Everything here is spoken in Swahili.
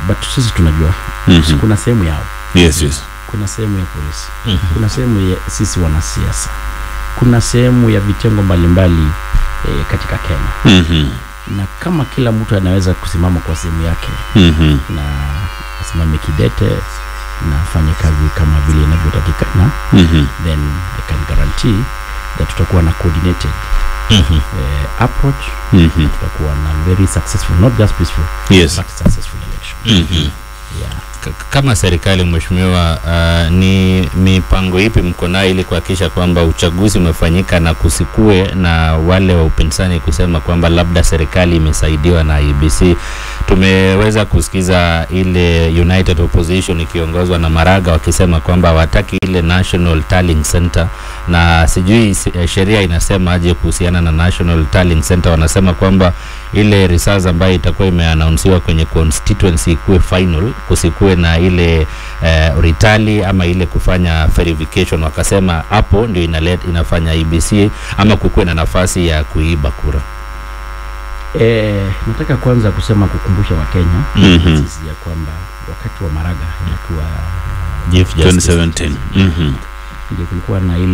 but sisi tunajua Mhm. kuna sehemu yao Yes, yes. kuna sehemu ya polisi kuna sehemu ya sisi wanasiasa kuna sehemu ya vitengo mbalimbali e, katika kenya Mhm. na kama kila mtu anaweza kusimama kwa sehemu yake Mhm. na asimame kidete na afanye kazi kama vile inavyotakikana Mhm. then i can guarantee that tutakuwa na coordinated Mhm. eh, approach Mhm. tutakuwa na very successful not just peaceful Yes. but successful election Mhm. yeah. K- kama serikali mheshimiwa, uh, ni mipango ipi mko nayo ili kuhakikisha kwamba uchaguzi umefanyika na kusikue na wale wa upinzani kusema kwamba labda serikali imesaidiwa na IEBC? Tumeweza kusikiza ile United Opposition ikiongozwa na Maraga wakisema kwamba hawataki ile National Tallying Center, na sijui si- eh, sheria inasema aje kuhusiana na National Tallying Center. Wanasema kwamba ile results ambayo itakuwa imeanaunsiwa kwenye constituency ikuwe final, kusikue na ile eh, ritali ama ile kufanya verification. Wakasema hapo ndio inalet, inafanya IBC ama kukuwe na nafasi ya kuiba kura. Eh, nataka kwanza kusema kukumbusha wakenya Mhm. sisi ya kwamba wakati wa maraga ilikuwa Chief Justice. 2017. Mhm. ndio kulikuwa na ile